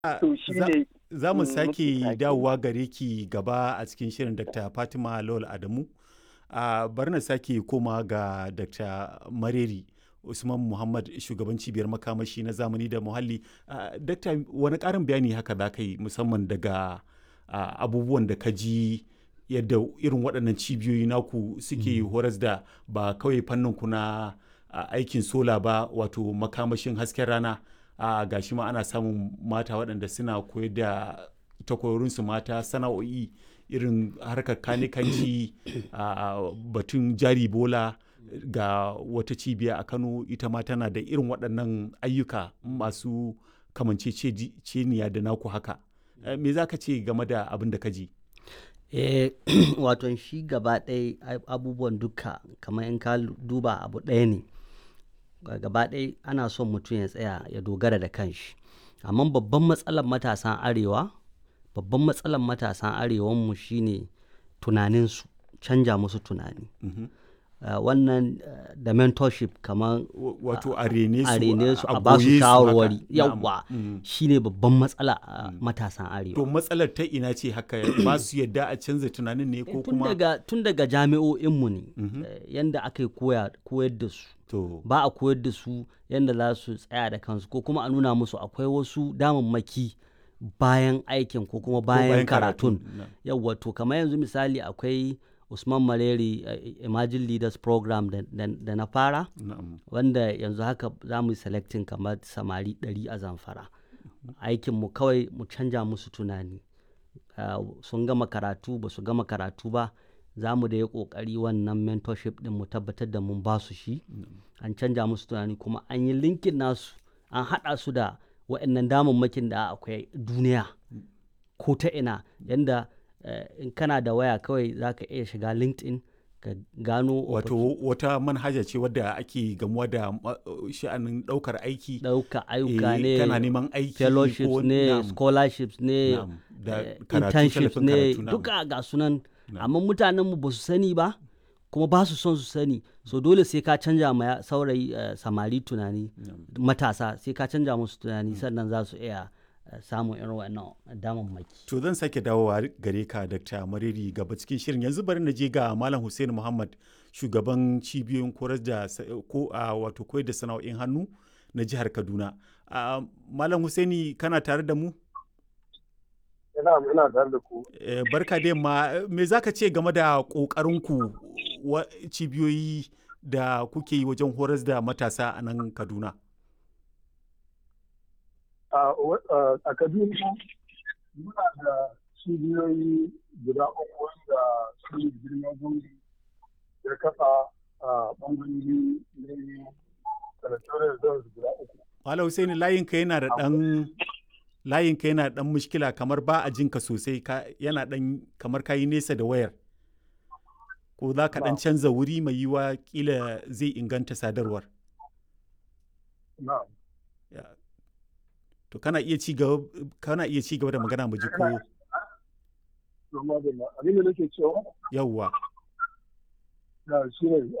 to shi ne za mu mm, sake muke dawowa gare ki gaba a cikin shirin dr fatima lawal adamu a bari na sake koma ga dr mareri usman muhammad shugaban cibiyar makamashi na zamani da muhalli Ah, dr wani karin bayani haka za ka yi musamman daga ah, abubuwan da ka ji yadda irin waɗannan cibiyoyi naku suke horas da ba kawai fannin ku na ah, aikin sola ba wato makamashin hasken rana a gashi ma ana samun mata waɗanda suna koyar da takwarorinsu mata sana'o'i irin harkar kanikanci a batun jari bola ga wata cibiya a kano ita ma tana da irin waɗannan ayyuka masu kamanceceniya da naku haka Eh, me za ka ce game da abin da ka ji eh wato shi gaba ɗaya ai- abubuwan duka kamar in ka lu- duba abu ɗaya ne Ga- gaba ɗaya ana son mutum ya tsaya ya dogara da kanshi amma babban matsalar matasan arewa babban matsalar matasan arewanmu shine tunaninsu canja musu tunani Mhm. Uh, wannan uh, da mentorship kamar W- wato a rene su a rene su a ba goye su haka. shawarwari Na'am. yawwa Mm. shine babban matsala a matasan arewa to matsalar ta ina ce haka ba su yadda a canza tunanin ne ko tun kuma daga tun daga jami'o'inmu ne eh, yanda aka yi koya- koyar da su to ba a koyar da su yanda za su tsaya da kansu ko kuma a nuna musu akwai wasu damammaki bayan aikin ko kuma bayan, bayan karatun karatun, na. yawwa to kamar yanzu misali akwai usman maleri eh, emerging leaders program da, da- da na fara na'am wanda yanzu haka za mu yi selecting kamar samari 100 a zamfara aikinmu kawai mu canja musu tunani Ah, sun gama karatu ba su gama karatu ba za mu da ya kokari wannan mentorship din mu tabbatar da mun ba su shi an canja musu tunani kuma an yi linkin nasu an haɗa su da waɗannan damammakin da akwai duniya ko ta ina yanda eh, in kana da waya kawai za ka iya shiga linkedin ka gano wato wata manhaja ce wadda ake gamuwa da ma- sha'anin ɗaukar aiki ɗauka ayyuka eh, ne kana neman aiki fellowships ko- ne na'am, scholarships ne na'am, da eh, karatu, internships tallafin ne karatu, na'am. duka ga sunan amma mutanenmu ba su sani ba kuma ba su son su sani so dole sai ka canja ma ya- saurayi eh, samari tunani matasa sai ka canja musu tunani sannan za su iya eh, samun irin wannan damammaki to zan sake dawowa gare ka dr mariri gaba cikin shirin yanzu bari na je ga malam hussein muhammad shugaban cibiyoyin koyar da sa- ko a wato koyar da sana'o'in hannu na jihar kaduna Ah, malam husaini kana tare da mu ina ina tare da ku Eh, barka da yamma me za ka ce game da ƙoƙarinku wa cibiyoyi da kuke yi wajen horas da matasa a nan kaduna a wa- a- a kaduna muna da cibiyoyi guda uku wanda su ne girma gungi ya kafa a ɓangarori ne territorial zones guda uku malam husaini layinka yana da ɗan layinka yana da ɗan mushkila kamar ba a jinka sosai ka, yana ɗan kamar ka yi nesa da wayar ko za ka ɗan canza wuri mai yiwa kila zai inganta sadarwar na Ya. to kana iya ci gaba kana iya ci gaba da magana mu ji ko domin da abin da nake cewa yawwa na shi ne